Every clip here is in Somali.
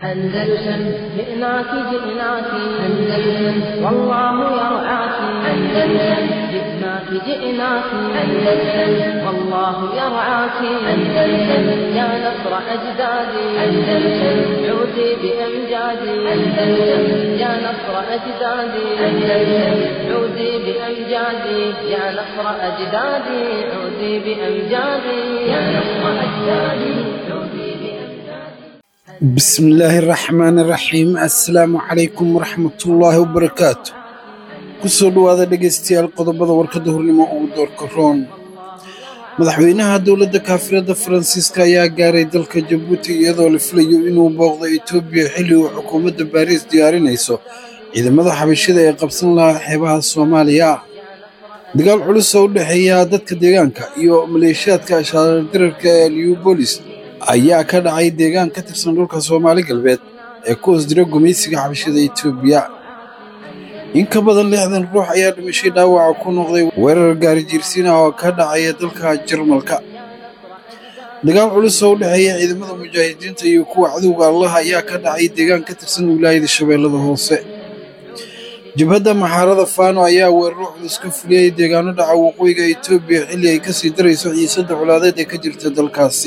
أندلسن جئناك جئناك أندلسن والله يرعاك أندلسن جئناك جئناك أندلسن والله يرعاك أندلسن يا نصر أجدادي أندلسن عودي بأمجادي أندلسن يا نصر أجدادي أندلسن عودي بأمجادي يا نصر أجدادي عودي بأمجادي يا نصر أجدادي عودي بأمجادي بسم الله الرحمن الرحيم assalaamu calaykum waraxmatullaahi wabarakaatu kusoo dhowaada dhegaystayaal qodobada warkadda hornimo ugu doorka roon madaxweynaha dowladda kaafirada faransiiska ayaa gaaray dalka jabuuti iyadoo la filayo inuu booqdo etoobiya xilli uu xukuumadda baariis diyaarinayso ciidamada xabashida ee qabsan lahaa xeebaha soomaaliya dagaal culus oo u dhexeeya dadka deegaanka iyo maleeshiyaadka ashaadirarka ee liubolis ayaa ka dhacay deegaan ka tirsan dhulka soomaali galbeed ee ku hoos jira gumaysiga xabashada etoobiya in ka badan lixdan ruux ayaa dhimashay dhaawaca ku noqday weerar gaari jiirsiin ah oo ka dhacaya dalka jarmalka dagaal culus oo u dhexeeya ciidamada mujaahidiinta iyo kuwa cadowga allah ayaa ka dhacay deegaan ka tirsan wilaayada shabeellada hoose jabhadda maxaarada faano ayaa weeraro culus ka fuliyey deegaano dhaca waqooyiga etoobiya xilli ay kasii darayso xiisadda colaadeed ee ka jirta dalkaasi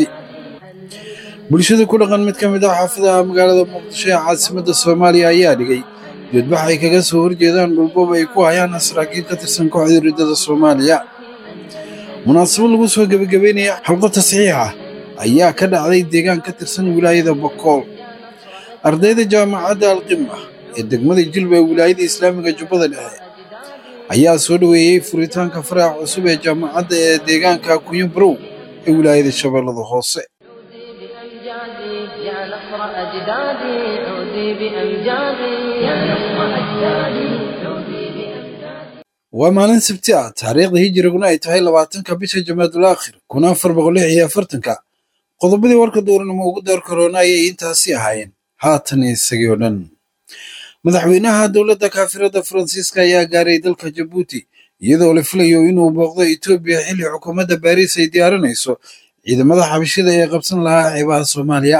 bulshada ku dhaqan mid ka mid ah xaafadaha magaalada muqdisho ee caasimadda soomaaliya ayaa dhigay dibadbax ay kaga soo horjeedaan dhulboob ay ku hayaan saraakiil ka tirsan kooxda riddada soomaaliya munaasabad lagu soo gebagabeynaya xalqo tasxiixa ayaa ka dhacday deegaan ka tirsan wilaayada bokool ardayda jaamacadda alqima ee degmada jilba ee wilaayada islaamiga jubbada dhexe ayaa soo dhoweeyey furitaanka faraca cusub ee jaamacadda ee deegaanka kunyo barow ee wilaayada shabeellada hoose بأمجادي يا نصر أجدادي عودي بأمجادي يا نصر أجدادي عودي بأمجادي waa maalin sabti ah taariikhda hijiriguna ay tahay labaatanka bisha jamaadul aakhir kun afar boqol lix iyo afartanka qodobadii warka dowranimo ugu door karoona ayay intaasi ahaayeen haatan isagii oo dhan madaxweynaha dowladda kaafirada faransiiska ayaa gaaray dalka jabuuti iyadoo la filayo inuu booqdo etoobiya xilli xukuumadda baariis ay diyaarinayso ciidamada xabashida ee qabsan lahaa xeebaha soomaaliya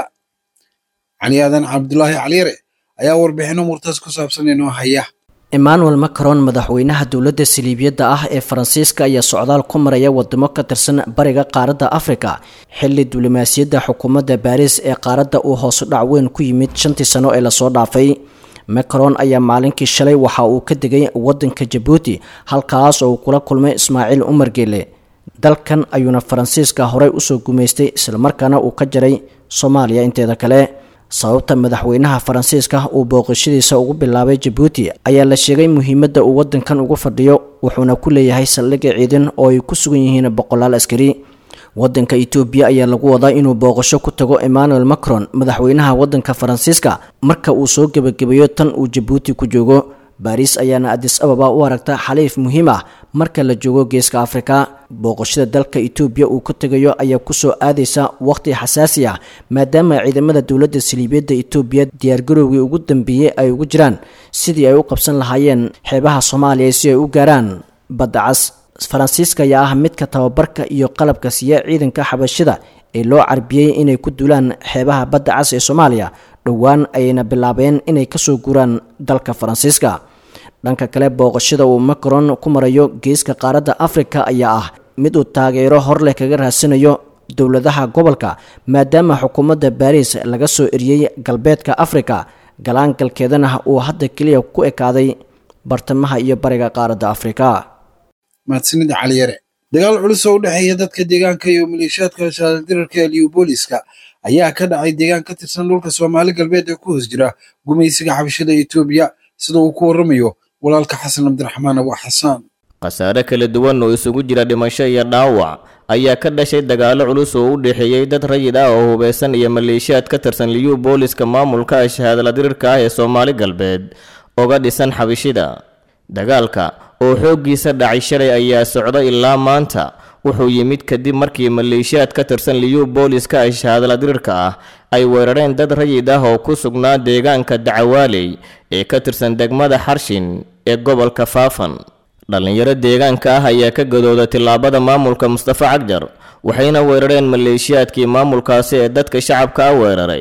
cali aadan cabdulaahi caliyare ayaa warbixino murtaas ku saabsan inoo haya emmanuel macron madaxweynaha dowladda saliibiyadda ah ee faransiiska ayaa socdaal ku maraya wadamo ka tirsan bariga qaaradda afrika xilli diblomaasiyadda xukuumadda baariis ee qaaradda uu hoosu dhac weyn ku yimid shantii sano ee lasoo dhaafay macron ayaa maalinkii shalay waxa uu ka degay wadanka jabuuti halkaas oo uu kula kulmay ismaaciil umar geele dalkan ayuuna faransiiska horey usoo gumaystay islamarkaana uu ka jaray soomaaliya inteeda kale sababta madaxweynaha faransiiska uu booqashadiisa ugu bilaabay jabuuti ayaa la sheegay muhiimadda uu wadankan ugu fadhiyo wuxuuna ku leeyahay saldhigga ciidan oo ay ku sugan yihiin boqolaal askari wadanka etoobiya ayaa lagu wadaa inuu booqasho ku tago emmanuel macron madaxweynaha wadanka faransiiska marka uu soo gebagabeeyo tan uu jabuuti ku joogo baariis ayaana adis ababa u aragta xaliif muhiim ah marka la joogo geeska afrika booqashada dalka etoobiya uu ka tegayo ayaa kusoo aadaysa waqhti xasaasi ah maadaama ciidamada dowladda saliibiyadda etoobiya diyaargarowgii ugu dambeeyey ay ugu jiraan sidii ay u qabsan lahaayeen xeebaha soomaaliya si ay u gaaraan badda cas faransiiska ayaa ah midka tababarka iyo qalabka siiya ciidanka xabashida ee loo carbiyey inay ku duulaan xeebaha badda cas ee soomaaliya dhowaan ayayna bilaabeen inay kasoo guuraan dalka faransiiska dhanka kale booqashada uu macron ku marayo geeska qaaradda afrika ayaa ah mid uu taageero hor leh kaga raadsanayo dowladaha gobolka maadaama xukuumadda baariis laga soo eriyey galbeedka afrika galaangalkeedana uu hadda keliya ku ekaaday bartamaha iyo bariga qaaradda afrika mahadsanid caliyare dagaal culus oo u dhexeeya dadka deegaanka iyo maleeshiyaadka shaadirarka ee liubooliska ayaa ka dhacay deegaan ka tirsan dhulka soomaali galbeed ee ku hoos jira gumaysiga xabashada etoobiya sida uu ku warramayo walaalka xasan cabdiraxmaan abu xasaan khasaare kala duwan oo isugu jira dhimasho iyo dhaawac ayaa ka dhashay dagaallo culus oo u dhexeeyey dad rayid ah oo hubeysan iyo maleeshiyaad ka tirsan liyu booliska maamulka shahaadala dirirka ah ee soomaali galbeed oga dhisan xabishida dagaalka oo xooggiisa dhacay shalay ayaa socda ilaa maanta wuxuu yimid kadib markii maleeshiyaad ka tirsan liyu booliska ay shahaadala dirirka ah ay weerareen dad rayid ah oo ku sugnaa deegaanka dacawaaley ee ka tirsan degmada xarshin ee gobolka faafan dhallinyaro deegaanka ah ayaa ka gadooda tillaabada maamulka mustafa cagjar waxayna weerareen maleeshiyaadkii maamulkaasi ee dadka shacabka a weeraray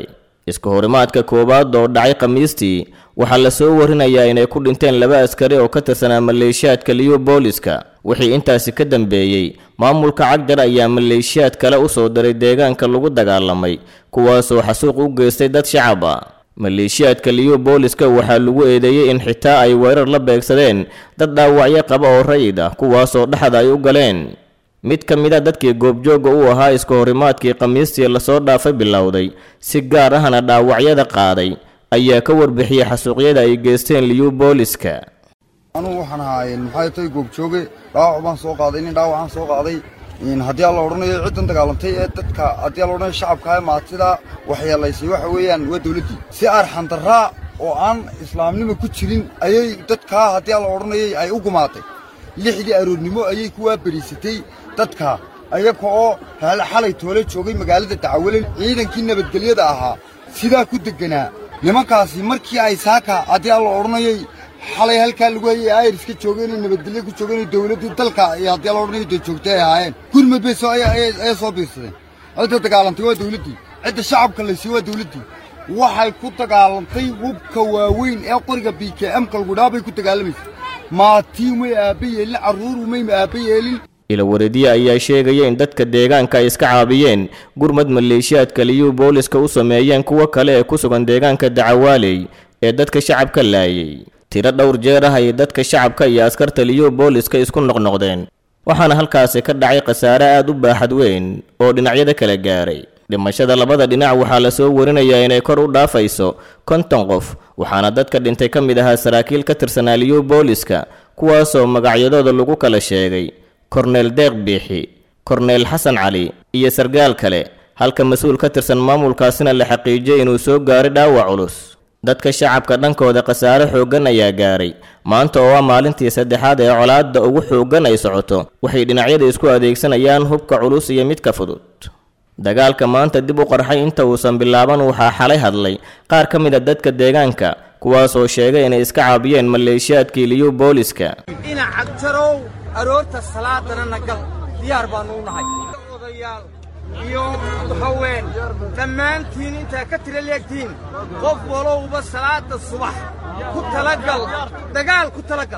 iska horimaadka koowaad oo dhacay khamiistii waxaa la soo warinayaa inay ku dhinteen laba askari oo ka tirsanaa maleeshiyaadka liyu booliska wixii intaasi ka dambeeyey maamulka cagjar ayaa maleeshiyaad kale u soo diray deegaanka lagu dagaalamay kuwaasoo xasuuq u geystay dad shacab ah maleeshiyaadka liyu booliska waxaa lagu eedeeyey in xitaa ay weerar la beegsadeen dad dhaawacyo qaba oo rayid ah kuwaasoo dhexda ay u galeen mid ka mid a dadkii goobjooga u ahaa iska horimaadkii khamiistii lasoo dhaafay bilowday si gaar ahna dhaawacyada qaaday ayaa ka warbixiyey xasuuqyada ay geysteen liyu booliska anugu waxaan ahaa maxay tahay goobjooge dhaawac baan soo qaaday nin dhaawacaan soo qaaday haddii aan la odhanayo ciddan dagaalantay ee dadka haddii aan la odhanayo shacabka maatida waxyeelaysay waxa weeyaan waa dawladdii si arxandarraa oo aan islaamnimo ku jirin ayay dadkaa haddii aan la odhanayay ay u gumaatay lixdii aroornimo ayay ku waaberiisatay dadka ayaga oo xalay toole joogay magaalada dacawalen ciidankii nabadgelyada ahaa sidaa ku degganaa nimankaasi markii ay saaka haddii aan la odhanayay xalay halkaa lagu hayay ayriska joogeen nabadgelyo ku joogeen dawladdii dalka iyo haddii aan la odhanayo dee joogtay ay ahaayeen gurmad bay soo ayay soo biirsadeen cidda dagaalantay waa dawladdii cidda shacabka laysay waa dawladdii waxay ku dagaalantay hubka waaweyn ee qoriga b k m-ka lagudhaa bay ku dagaalamaysay maatiin way aabba yeelin carruur umay aabba yeelin ilawareediye ayaa sheegaya in dadka deegaanka ay iska caabiyeen gurmad maleeshiyaadka liyu booliska u sameeyeen kuwo kale ee ku sugan deegaanka dacawaaley ee dadka shacabka laayay tiro dhowr jeer ah ay dadka shacabka iyo askarta liyu booliska isku noqnoqdeen waxaana halkaasi ka dhacay khasaare aad u baaxad weyn oo dhinacyada kala gaaray dhimashada labada dhinac waxaa la soo warinayaa inay kor u dhaafayso konton qof waxaana dadka dhintay ka mid ahaa saraakiil ka tirsanaa liyu booliska kuwaasoo magacyadooda lagu kala sheegay korneel deeq biixi korneel xasan cali iyo sargaal kale halka mas-uul ka tirsan maamulkaasina la xaqiijiyey inuu soo gaaray dhaawac culus dadka shacabka dhankooda khasaare xooggan ayaa gaaray maanta oo ah maalintii saddexaad ee colaadda ugu xooggan ay socoto waxay dhinacyada isku adeegsanayaan hubka culus iyo midka fudud dagaalka maanta dib u qarxay inta uusan bilaaban waxaa xalay hadlay qaar ka mid a dadka deegaanka kuwaasoo sheegay inay iska caabiyeen maleeshiyaadkii liyu booliska ina cagjarow aroorta salaadana nagal diyaar baannu u nahay odayaal iyo haween dhammaantiin intaa ka tira leegtiin qof walowba salaada subax ku talagal dagaal ku talagal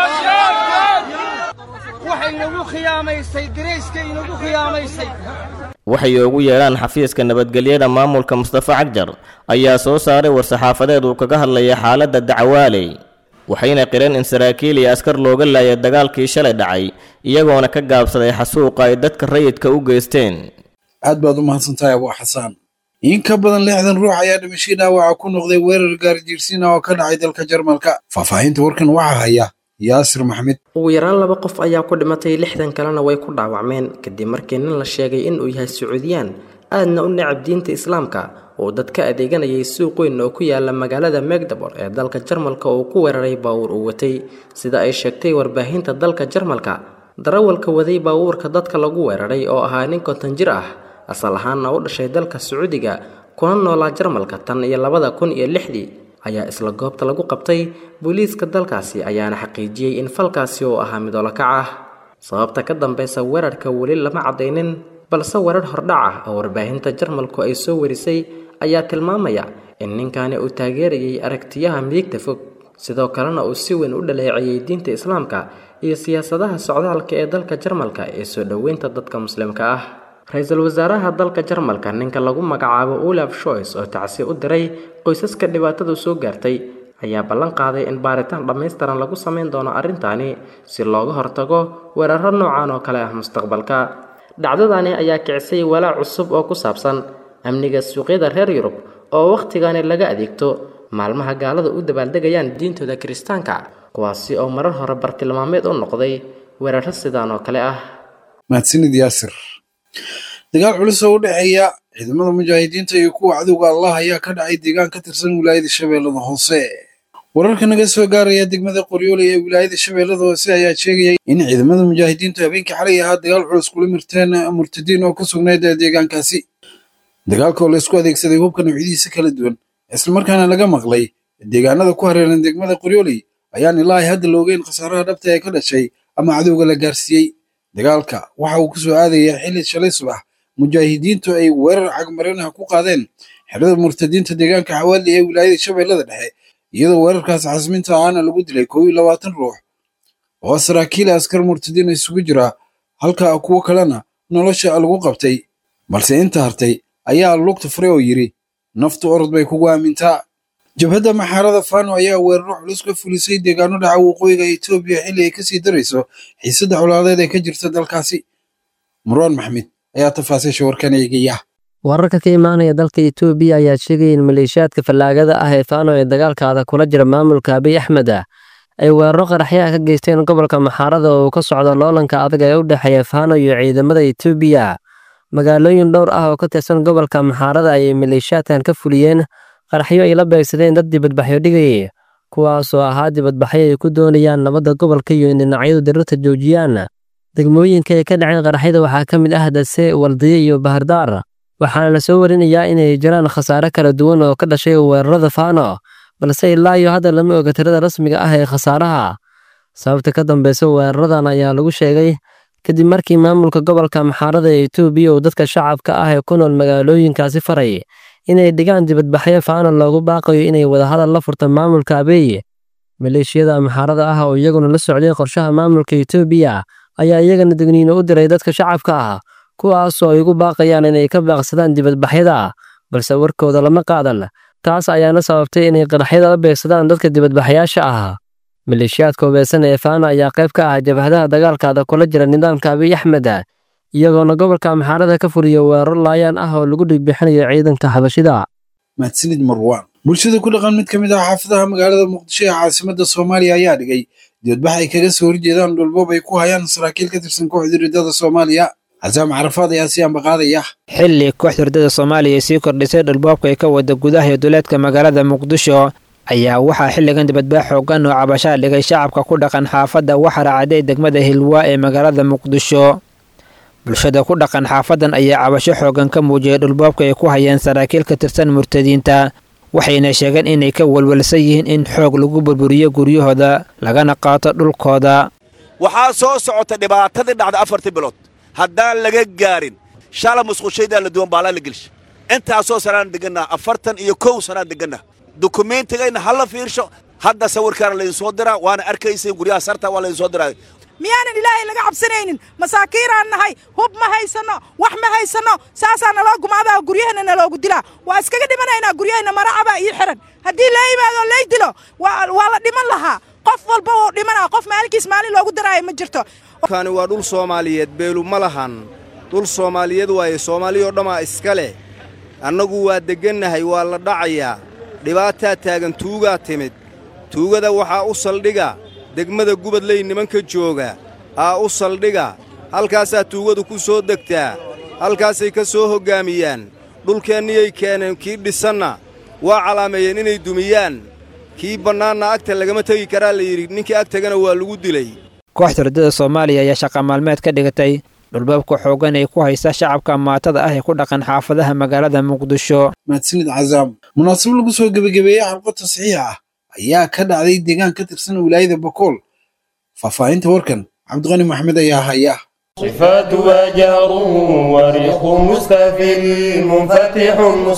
waxay inagu khiyaamaysay dirayska inagu khiyaamaysay waxay ugu yeedhaan xafiiska nabadgelyada maamulka mustafa cagjar ayaa soo saaray war-saxaafadeed uu kaga hadlaya xaaladda dacwaaley waxayna qireen in saraakiil iyo askar looga laayay dagaalkii shalay dhacay iyagoona ka gaabsaday xasuuqa ay dadka rayidka u geysteen aad baad u mahadsantahay abuu xasaan in ka badan lixdan ruux ayaa dhimashay dhaawaca ku noqday weerar gaarjiirsiina oo ka dhacay dalka jarmalka faahfaahinta warkan waxaa haya yaasir maxmed ugu yaraan laba qof ayaa ku dhimatay lixdan kalena way ku dhaawacmeen kadib markii nin la sheegay inuu yahay sacuudiyaan aadna u necab diinta islaamka oo dad ka adeeganayay suuq weyn oo ku yaala magaalada megdabor ee dalka jarmalka oo ku weeraray baawuur uu watay sida ay sheegtay warbaahinta dalka jarmalka darawalka waday baawuurka dadka lagu weeraray oo ahaa nin konton jir ah asal ahaanna u dhashay dalka sacuudiga kuna noolaa jarmalka tan iyo labada kun iyo lixdii ayaa isla goobta lagu qabtay booliiska dalkaasi ayaana xaqiijiyey in falkaasi uu ahaa mid olakac ah sababta ka dambeysa weerarka weli lama caddaynin balse weerar hordhac ah oo warbaahinta jarmalku ay soo warisay ayaa tilmaamaya in ninkani uu taageerayay aragtiyaha midigta fog sidoo kalena uu si weyn u dhaleeceeyey diinta islaamka iyo siyaasadaha socdaalka ee dalka jarmalka ee soo dhoweynta dadka muslimka ah ra-iisul wasaaraha dalka jarmalka ninka lagu magacaabo olaf shoys oo tacsi u diray qoysaska dhibaatadu soo gaartay ayaa ballan qaaday in baaritaan dhammaystiran lagu samayn doono arrintani si looga hortago weeraro noocan oo kale ah mustaqbalka dhacdadani ayaa kicisay walaac cusub oo ku saabsan amniga suuqyada reer yurub oo wakhtigani laga adeegto maalmaha gaalada u dabaaldegayaan diintooda kiristaanka kuwaasi oo marar hore bartilmaameed u noqday weeraro sidaan oo kale ah mahadsanid yaasir dagaal culus oo u dhexeeya ciidamada mujaahidiinta iyo kuwa cadowga allah ayaa ka dhacay deegaan ka tirsan wilaayada shabeellada hoose wararka naga soo gaaraya degmada qoryoole ee wilaayada shabeellada hoose ayaa sheegaya in ciidamada mujaahidiintu habeenkii xalay ahaa dagaal culus kula mirteen murtadiin oo ku sugnayd deegaankaasi dagaalka oo laysku adeegsaday hubka noocyadiisa kala duwan islamarkaana laga maqlay deegaanada ku hareeran degmada qoryooley ayaan ilaahay hadda loogeyn khasaaraha dhabta ee ka dhashay ama cadowga la gaarsiiyey dagaalka waxa uu ku soo aadayaa xilli shalay subax mujaahidiintu ay weerar cagmarinaha ku qaadeen xerada murtadiinta deegaanka xawaali ee wilaayada shabeellada dhexe iyadoo weerarkaas xasminta ahaana lagu dilay kow iyo labaatan ruux oo saraakiil askar murtadiin isugu jira halka kuwo kalena nolosha lagu qabtay balse inta hartay ayaa lugta furay oo yidhi naftu orod bay kugu aamintaa jabhadda maxaarada fano ayaa weeraro culus ka fulisay deegaano dhaca waqooyiga etoobiya xilli ay kasii darayso xiisadda colaadeed ee ka jirta dalkaasi murwaan maxmed ayaa tafaasiisha warkan eegaya wararka ka imaanaya dalka etoobiya ayaa sheegaya in maleeshiyaadka fallaagada ah ee fano ee dagaalkaada kula jira maamulka abiy axmed ah ay weeraro qaraxyaha ka geysteen gobolka maxaarada oo uu ka socdo loolanka adag ee u dhexeeya fano iyo ciidamada etoobiya magaalooyin dhowr ah oo ka tirsan gobolka maxaarada ayay maleeshiyaadkan ka fuliyeen qaraxyo ay la beegsadeen dad dibadbaxyo dhigayay kuwaasoo ahaa dibadbaxyo ay ku doonayaan nabadda gobolka iyo in dhinacyadu dirirta joojiyaan degmooyinka ay ka dhaceen qaraxyada waxaa ka mid ah dase waldiye iyo bahardaar waxaana la soo warinayaa inay jiraan khasaare kala duwan oo ka dhashay weerarada fano balse ilaa iyo hadda lama oga tirada rasmiga ah ee khasaaraha sababta ka dambeysa weeraradan ayaa lagu sheegay kadib markii maamulka gobolka maxaarada ee etoobiya uu dadka shacabka ah ee ku nool magaalooyinkaasi faray inay dhigaan dibadbaxyo fano loogu baaqayo inay wadahadal la furta maamulka abeeye maleeshiyada maxaarada ah oo iyaguna la socday qorshaha maamulka etoobiya ayaa iyagana degniino u diray dadka shacabka ah kuwaasoo ay ugu baaqayaan inay ka baaqsadaan dibadbaxyada balse warkooda lama qaadan taas ayaana sababtay inay qaraxyada la beegsadaan dadka dibadbaxyaasha ah maleeshiyaadka hubaysan ee faana ayaa qayb ka ah jabhadaha dagaalkaada kula jira nidaamka abiy axmed iyagoona gobolka maxaarada ka fuliya weeraro laayaan ah oo lagu dhigbixinayo ciidanka xabashida mahadsanid marwaan bulshada ku dhaqan mid ka mid ah xaafadaha magaalada muqdisho ee caasimadda soomaaliya ayaa dhigay dibadbax ay kaga soo horjeedaan dhulboob ay ku hayaan saraakiil ka tirsan kooxda riddada soomaaliya casaam carafaad ayaa si ambaqaadaya xilli kooxda riddada soomaaliya ay sii kordhisay dhulboobka ay ka wada gudaha iyo duleedka magaalada muqdisho ayaa waxaa xilligan dibadbaax xoogan oo cabashaa dhigay shacabka ku dhaqan xaafadda waxara caday degmada hilwaa ee magaalada muqdisho bulshada ku dhaqan xaafadan ayaa cabasho xoogan ka muujiyay dhulboobka ay ku hayeen saraakiil ka tirsan murtadiinta waxayna sheegeen inay ka walwalsan yihiin in xoog lagu burburiyo guryahooda lagana qaato dhulkooda waxaa soo socota dhibaatadii dhacda afartii bilood haddaan laga gaarin shala musqushaydaa la duwan baalaa la gelsha intaasoo sanaan degannaha afartan iyo kow sanaan degannaha dukumentigayna ha la fiirsho hadda sawirkaana laydinsoo diraa waana arkaysay guryaha sarta waa laydinsoo diraa miyaanan ilaahay laga cabsanaynin masaakiiraan nahay hub ma haysanno wax ma haysanno saasaa naloo gumaadaa guryahana naloogu dilaa waa iskaga dhimanaynaa guryahayna maracabaa ii xihan haddii la yimaado lay dilo waa la dhiman lahaa qof walba wuu dhimanaa qof maalinkiis maalin loogu daraayo ma jirto kani waa dhul soomaaliyeed beelu ma lahan dhul soomaaliyeed waaye soomaaliyoo dhammaa iska leh annagu waa deggannahay waa la dhacayaa dhibaataa taagan tuugaa timid tuugada waxaa u saldhiga degmada gubadley nimanka jooga aa u saldhiga halkaasaa tuugadu ku soo degtaa halkaasay ka soo hoggaamiyaan dhulkeenniyay keeneen kii dhisanna waa calaameeyeen inay dumiyaan kii bannaanna agta lagama tegi karaa la yidhi ninkii ag tegana waa lagu dilay kooxda riddada soomaaliya ayaa shaqa maalmeed ka dhigatay dhulbaabka xooggan ay ku haysa shacabka maatada ah ee ku dhaqan xaafadaha magaalada muqdisho mahadsanid cazaam munaasabo lagu soo gebagabeeyey xalqo tasxiix ah ayaa ka dhacday deegaan ka tirsan wilaayada bakool faahfaahinta warkan cabdiqani maxmed ayaa haya صفات وجهر وريق مستفل منفتح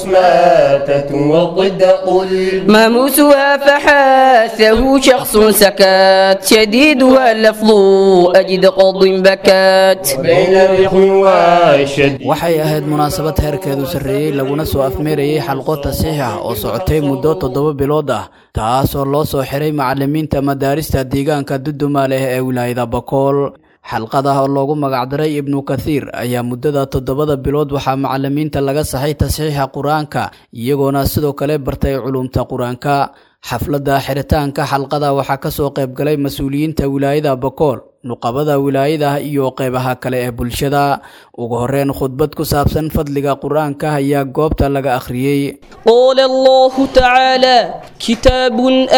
مصماتة والضد قل ماموسها فحاسه شخص سكات شديدها اللفظ أجد قض بكات بين الرخ والشد waxay ahayd munaasabad heerkeedu sarreeyey laguna soo afmeerayey xalqo tasiix ah oo socotay muddo toddoba bilood ah taasoo loo soo xiray macallimiinta madaarista deegaanka duduma leh ee wilaayada bakool xalqadah oo loogu magacdaray ibnu kathiir ayaa muddada toddobada bilood waxaa macallimiinta laga saxay tasxiixa qur-aanka iyagoona sidoo kale bartay culumta qur-aanka xafladda xiritaanka xalqada waxaa kasoo qaybgalay mas-uuliyiinta wilaayada bakool nuqabada wilaayada iyo qeybaha kale ee bulshada ugu horeyn khudbad ku saabsan fadliga qur-aanka ayaa goobta laga akhriyey قال الله تعالى كتاب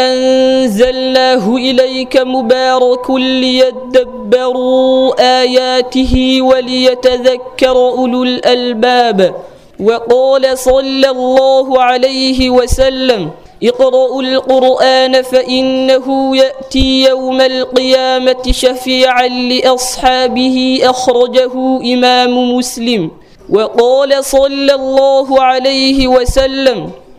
أنزلناه إليك مبارك ليدبروا آياته وليتذكر أولو الألباب وقال صلى الله عليه وسلم اقرأوا القرآن فإنه يأتي يوم القيامة شفيعا لأصحابه أخرجه إمام مسلم وقال صلى الله عليه وسلم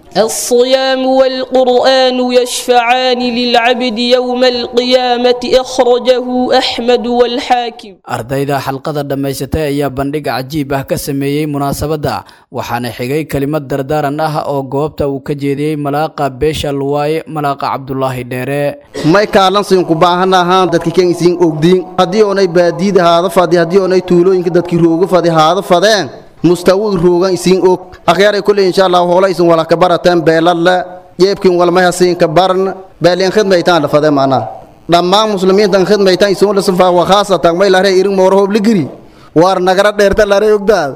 الصيام والقرآن يشفعان للعبد يوم القيامة أخرجه أحمد والحاكم ardayda xalqada dhammaysatay ayaa bandhig cajiib ah ka sameeyey munaasabadda waxaana xigay kelimad dardaaran ah oo goobta uu ka jeediyey malaaqa beesha luwaaye malaaqa cabdulaahi dheere may kaalansiin ku baahan ahaan dadki kan isiin ogdiin haddii oonay baadiida haada fadi haddii oonay tuulooyinka dadki rooga fadi haada fadeen mustawud roogan isiin og akhyaray kulley insha allah hoola isin wala ka barateen beelalla jeebkin walmay hasiin ka baran beelin khidmaytaan la fadee maanaa dhammaan muslimiintan khidmaytaan isin wala safaa wa khaasatan may lare irin moor hoob ligiri waar nagara dheerta lare ogdaad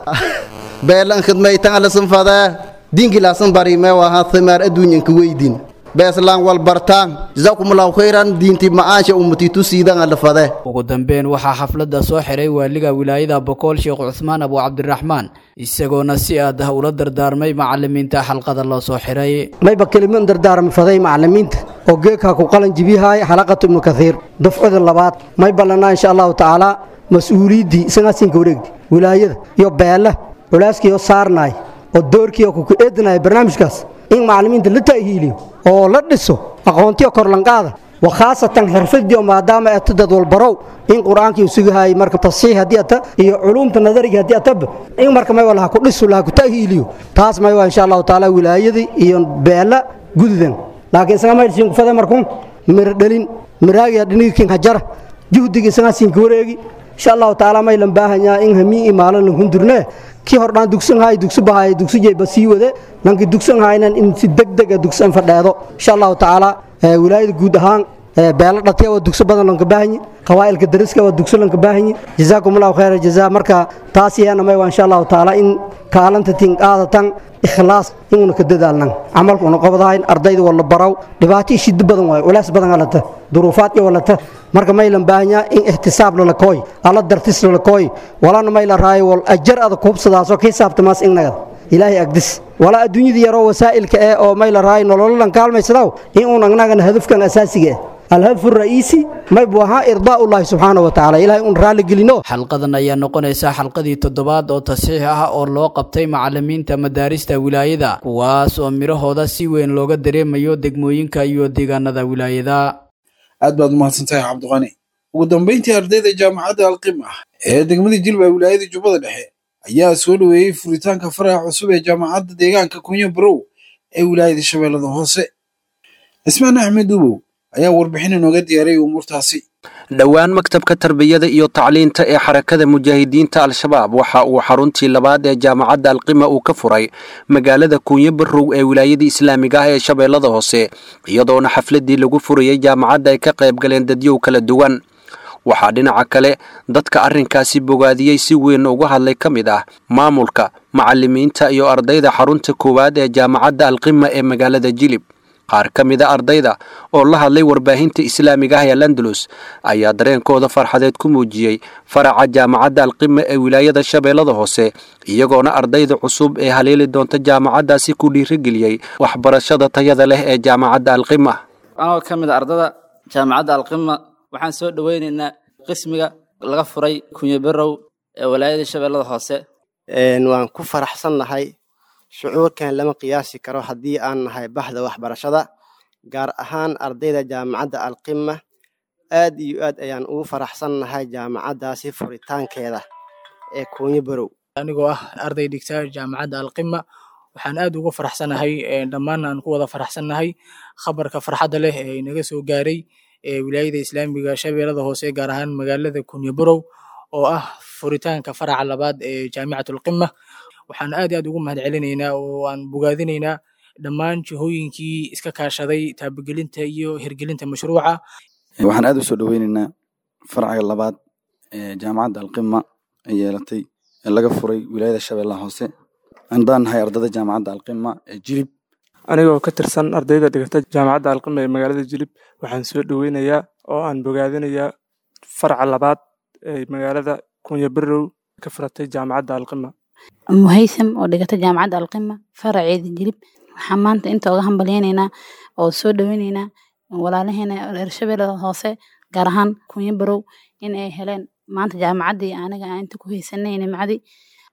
beelan khidmaytaan la sanfadee diinki laasan bari mee waha thimaar adduunyanka weydin beeslaan wal bartaan jazakumullahu khayran diinti ma'aasha ummatitu siidan la fadee ugu dambeyn waxaa xafladda soo xiray waaliga wilaayada bokool sheekh cuthmaan abu cabdiraxmaan isagoona si aad ah ula dardaarmay macalimiinta xalqada loo soo xiray mayba keliman dardaarmi faday macalimiinta oo geedkaa ku qalan jibiyahay xalaqatu ibnu kathiir dufcada labaad may ballanaa insha allahu tacaala mas-uuliyiddii isagaasinka wareegdi wilaayada iyo beela culaaskii oo saarnaay oo doorkii oo kuku eedinaya barnaamijkaas in macalimiinta la ta'hiiliyo oo la dhiso aqoontiyo korlanqaada wa khaasatan xirfadiyo maadaama eto dad walbarow in qur-aankii uu sugahaayay marka tasiix haddii ata iyo culuumta nadariga haddii ataba in marka may laha ku dhiso laha ku ta'hiiliyo taas may waa insha allahu tacaala wilaayadii iyo beela gududan laakiin isaga maydhsiin kufade markun miro dhalin miraagiya dhinigikin hajara juhdiga isagaa siinka wareegi insha allahu tacaala may lan baahanyaa in hamii imaalan lan hundurnee kii hordhaan dugsan haay dugsi bahaay dugsi jeyba sii wade lanki dugsan haaynan in si degdeg a dugsan fadheedo insha allahu tacaala wilaayada guud ahaan beelo dhatiya waa dugso badan lanka baahanyi qawaa'ilka dariska waa dugso lanka baahanyi jazaakum allahu khayra jazaa marka taas yeena may waa insha allahu tacaala in kaalanta tin qaadatan ikhlaas inuuna ka dadaalnan camalku una qabadahayn ardayda wala baraw dhibaato iyo shiddo badan waayo culays badan alata duruufaad iyo walata marka maylan baahanyaa in ixtisaab lala kooy alla dartis lala kooy walana mayla raayo wal ajar ada kuubsadaasoo ka hisaabtamaas inagada ilaahay agdis walaa adduunyada yaroo wasaa'ilka eh oo mayla raayo nolololan kaalmaysadaw in uun agnagana hadafkan asaasiga ah الهدف الرئيسي ما يبوها إرضاء الله سبحانه وتعالى إلهي أن رالي قلنو xalqadan ayaa noqonaysa xalqadii toddobaad oo tasiix ah oo loo qabtay macalimiinta madaarista wilaayada kuwaas oo midhahooda si weyn looga dareemayo degmooyinka iyo deegaanada wilaayada aad baad umahadsantahay cabdiqani ugu dambeyntii ardayda jaamacadda alqima ee degmada jilba wilaayada jubbada dhexe ayaa soo dhoweeyey furitaanka faraha cusub ee jaamacadda deegaanka kunyo barow ee wilaayada shabeellada hoose cismaan axmed duubow ayaa warbixin inooga diyaariyay umuurtaasi dhowaan maktabka tarbiyada iyo tacliinta ee xarakada mujaahidiinta al-shabaab waxa uu xaruntii labaad ee jaamacadda alqima uu ka furay magaalada kuunyo barow ee wilaayada islaamiga ah ee shabeellada hoose iyadoona xafladii lagu furayay jaamacadda ay ka qayb galeen dadyow kala duwan waxaa dhinaca kale dadka arrinkaasi bogaadiyey si weyn uga hadlay ka mid ah maamulka macalimiinta iyo ardayda xarunta koowaad ee jaamacadda alqima ee magaalada jilib qaar ka mida ardayda oo la hadlay warbaahinta islaamiga ah ee landalus ayaa dareenkooda farxadeed ku muujiyey faraca jaamacadda alqima ee wilaayada shabeellada hoose iyagoona ardayda cusub ee haleeli doonta jaamacaddaasi ku dhiirigeliyey waxbarashada tayada leh ee jaamacadda alqima anoo ka mid a ardada jaamacadda alqima waxaan soo dhoweynaynaa qismiga laga furay kunyabarow ee wilaayada shabeellada hoose waan ku faraxsannahay shucuurkan lama qiyaasi karo haddii aan nahay baxda waxbarashada gaar ahaan ardayda jaamacadda alqima aad iyo aad ayaan ugu faraxsannahay jaamacaddaasi furitaankeeda ee kuunyo barow anigoo ah arday dhigta jaamacadda alqima waxaan aad ugu faraxsanahay dhammaan aan ku wada faraxsannahay khabarka farxadda leh ee inaga soo gaaray ee wilaayada islaamiga shabeellada hoose gaar ahaan magaalada kuunyo barow oo ah furitaanka faraca labaad ee jaamicatulqima waxaan aad aad ugu mahad celinaynaa oo aan bogaadinaynaa dhammaan jihooyinkii iska kaashaday taabagelinta iyo hirgelinta mashruuca waxaan aad u soo dhoweynaynaa farcaga labaad ee jaamacadda alqima ay yeelatay ee laga furay wilaayada shabeellaha hoose andaan nahay ardada jaamacadda alqima ee jilib anigoo ka tirsan ardayda dhigata jaamacadda alqima ee magaalada jilib waxaan soo dhoweynayaa oo aan bogaadinayaa farca labaad ee magaalada kunya barow ka furatay jaamacadda alqima muhaysam oo dhigata jaamacadda alqima faraceeda jilib waxaan maanta inta uga hambalyaynaynaa oo soo dhoweynaynaa walaalaheena reer shabeellada hoose gaar ahaan kunyo barow in ay heleen maanta jaamacaddii aniga aan inta ku haysanay nimcadii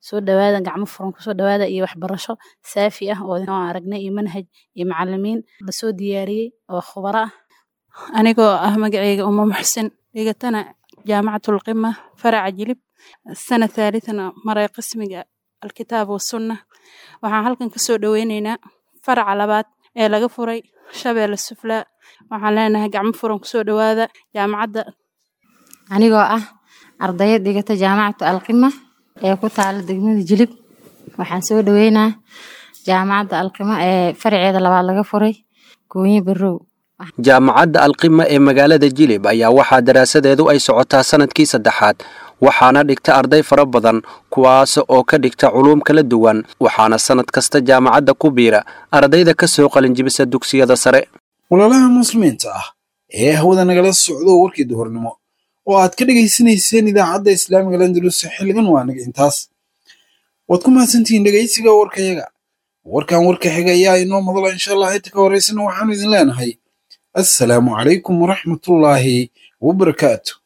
soo dhawaada gacmo furan kusoo dhawaada iyo waxbarasho saafi ah oo aragnay iyo manhaj iyo macalimiin lasoo diyaariyey oo khubaro ah anigoo ah magaceyga uma muxsin dhigatana jaamacatul qima faraca jilib sana thaalitana maray qismiga alkitaab wasunna waxaan halkan kasoo dhoweyneynaa faraca labaad ee laga furay shabeelle suflaa waxaan leenahay gacmo furan kusoo dhawaada jaamacadda anigoo ah ardayad dhigata jaamacatu alqima ee ku taala degmada jilib waxaan soo dhaweynaa jaamacadda alqima ee faraceeda labaad laga furay goonye barow jaamacadda alqima ee magaalada jilib ayaa waxaa daraasadeedu ay socotaa sanadkii saddexaad waxaana dhigta arday fara badan kuwaas oo ka dhigta culuum kala duwan waxaana sanad kasta jaamacadda ku biira ardayda ka soo qalinjibisa dugsiyada sare walaalaha muslimiinta ah ee hawada nagala socdo warkii duhurnimo oo aad ka dhegaysanayseen idaacadda islaamiga landalus xilligan waa naga intaas waad ku mahadsantihiin dhegaysiga warkayaga warkan warka xiga ayaa inoo madala insha allah inta ka horeysana waxaanu idin leenahay assalaamu calaykum waraxmatullaahi wabarakaatu